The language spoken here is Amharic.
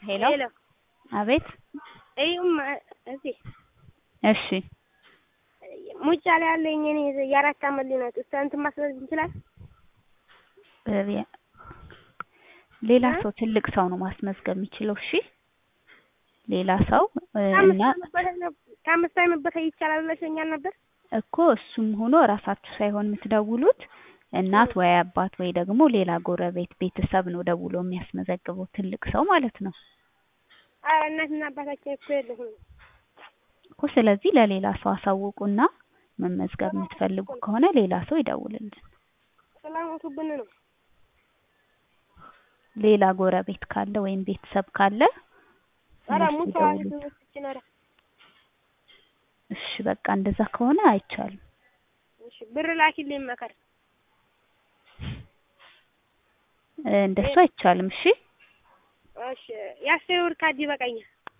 ሄሎ ሄሎ አቤት እዩማ እዚህ እሺ ሙጫ ላይ ያለኝ እኔ የአራት አመት ልጅ ናት። እሷ እንትን ማስበዝ እንችላል? በቢያ ሌላ እ? ሰው ትልቅ ሰው ነው ማስመዝገብ የሚችለው። እሺ ሌላ ሰው እ፣ ከአምስት እና አመት በላይ ነበር ከአምስት አመት በላይ ይቻላል ብለሽኛል ነበር። እኮ እሱም ሆኖ እራሳችሁ ሳይሆን የምትደውሉት እናት ወይ አባት ወይ ደግሞ ሌላ ጎረቤት ቤተሰብ ነው ደውሎ የሚያስመዘግበው ትልቅ ሰው ማለት ነው ኧረ እናትና አባታችን እኮ የለሁም። እኮ። ስለዚህ ለሌላ ሰው አሳውቁና መመዝገብ የምትፈልጉ ከሆነ ሌላ ሰው ይደውልልን። ስለሞቱብን ነው። ሌላ ጎረቤት ካለ ወይም ቤተሰብ ካለ ኧረ እነሱ ሙተዋል ይደውሉልን። ሰዎችን ኧረ እሺ በቃ እንደዛ ከሆነ አይቻልም። እሺ ብር ላኪልኝ መከር እ፣ እንደሱ አይቻልም። እሺ እሺ የአስር ብር ካርድ ይበቃኛል።